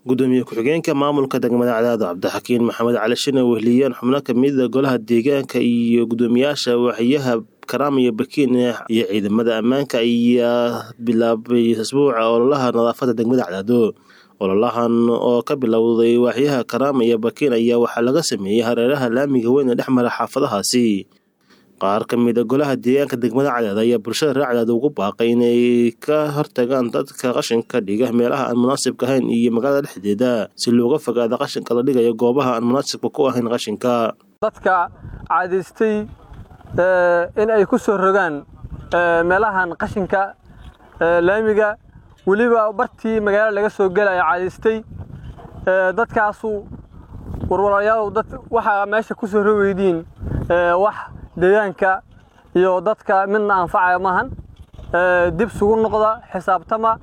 gudoomiye ku-xigeenka maamulka degmada cadaado cabdixakiin maxamed cali shine wehliyeen xubno kamida golaha deegaanka iyo gudoomiyaasha waaxyaha karaam iyo bakiin iyo ciidamada ammaanka ayaa bilaabay asbuuca ololaha nadaafada degmada cadaado ololahan oo ka bilowday waaxyaha karaam iyo bakiin ayaa waxaa laga sameeyey hareeraha laamiga weyn ee dhex mara xaafadahaasi qaar ka mid a golaha deegaanka degmada cadaad ayaa bulshada reer cadaad ugu baaqay inay ka hortagaan dadka qashinka dhiga meelaha aan munaasibka ahayn iyo magaalada dhexdeeda si looga fogaado qashinka la dhigayo goobaha aan munaasibka ku ahayn qashinka dadka cadaystay in ay ku soo rogaan meelahan qashinka laamiga weliba bartii magaalada laga soo gelaya cadaystay dadkaasu warwalayaal waxaa meesha ku soo rogeydiin wax deegaanka iyo dadka midna anfacaya maahan dib sugu noqda xisaabtama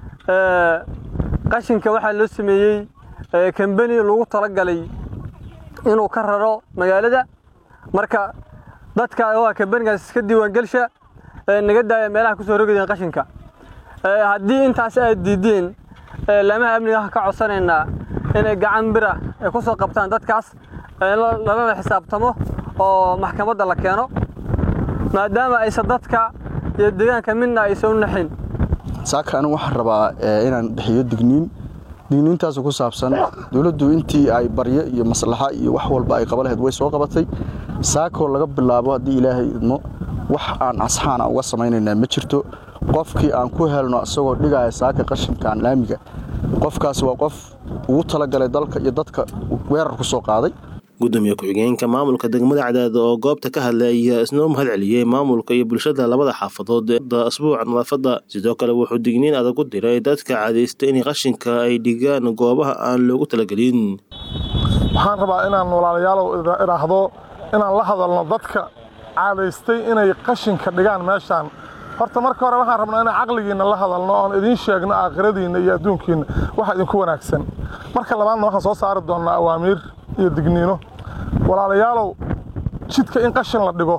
qashinka waxaa loo sameeyey kambani lagu talagalay inuu ka raro magaalada marka dadka waa kambanigaas iska diiwaangelsha naga daaya meelaha kusoo rogayeen qashinka haddii intaas aad diideen laamaha amniga ka codsanaynaa inay gacan bira ay ku soo qabtaan dadkaas lalana xisaabtamo oo maxkamadda la keeno maadaama aysan dadka iyo deegaanka midna aysan u naxin saaka anigu waxaan rabaa inaan bixiyo digniin digniintaas ku saabsan dowladdu intii ay baryo iyo maslaxa iyo wax walba ay qaba lahayd way soo qabatay saakoo laga bilaabo haddii ilaahay idmo wax aan asxaana uga samaynaynaa ma jirto qofkii aan ku helno isagoo dhigaya saaka qashinkaan laamiga qofkaas waa qof ugu talagalay dalka iyo dadka weerar ku soo qaaday gudoomiye ku-xigeenka maamulka degmada cadaad oo goobta ka hadlay ayaa isnoo mahad celiyey maamulka iyo bulshada labada xaafadood ee asbuuca nadaafadda sidoo kale wuxuu digniin adag u diray dadka cadaystay in qashinka ay dhigaan goobaha aan loogu talagelin waxaan rabaa inaan walaalayaalow idhaahdo inaan la hadalno dadka cadaystay inay qashinka dhigaan meeshaan horta marka hore waxaan rabnaa inaan caqligiinna la hadalno oon idiin sheegno aakhiradiinna iyo adduunkiinna waxa idinku wanaagsan marka labaadna waxaan soo saari doonnaa awaamiir iyo digniino walaalayaalow jidka in qashin la dhigo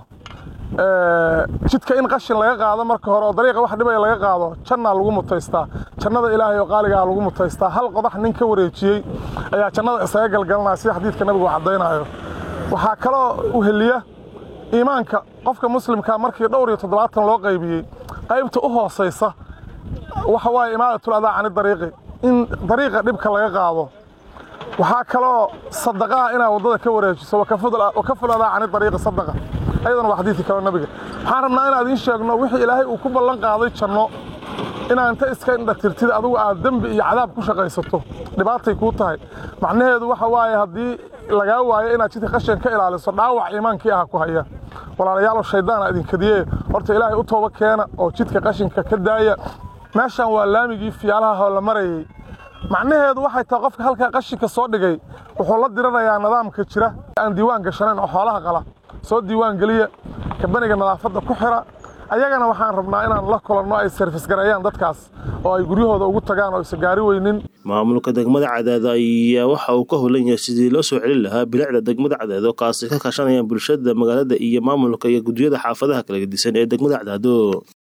jidka in qashin laga qaado marka hore oo dariiqa wax dhibaya laga qaado jannaa lagu mutaystaa jannada ilaahay oo qaaligaa lagu mutaystaa hal qodax nin ka wareejiyey ayaa jannada isaga galgalanaya sida xadiidka nabigu caddaynayo waxaa kaloo uheliya iimaanka qofka muslimkaa markii dhowr iyo toddobaatan loo qaybiyey qaybta u hoosaysa waxa waaye imaadatul adaa cani dariiqi in dariiqa dhibka laga qaado waxaa kaloo sadaqaha inaad waddada ka wareejiso wakaful adaa cani dariiqi sadaqa ayadana waa xadiidkii kaloo nabiga waxaan rabnaa inaan idiin sheegno wixii ilaahay uu ku ballan qaaday janno inaad inta iska indhatirtid adigu aad dembi iyo cadaab ku shaqaysato dhibaatay kuu tahay macnaheedu waxa waaye haddii lagaa waayo inaad jidka qashin ka ilaaliso dhaawac iimaankii aha ku haya walaalayaalow shayddaana idinkadiye horta ilaahay u tooba keena oo jidka qashinka ka daaya meeshan waa laamigii fiyaalaha la marayey macnaheedu waxay tahay qofka halkaa qashinka soo dhigay wuxuu la diranayaa nidaamka jira aan diiwaan gashanayn oo xoolaha qala soo diiwaan geliya kabaniga nadaafadda ku xira ayagana waxaan rabnaa inaan la kulanno ay sarfis gareeyaan dadkaas oo ay guryahooda ugu tagaan oo isa gaari weynin maamulka degmada cadaado ayaa waxa uu ka holan yahay sidii loo soo celin lahaa bilicda degmada cadaado kaasi ka kaashanayaan bulshada magaalada iyo maamulka iyo guddiyada xaafadaha kala gedisan ee degmada cadaado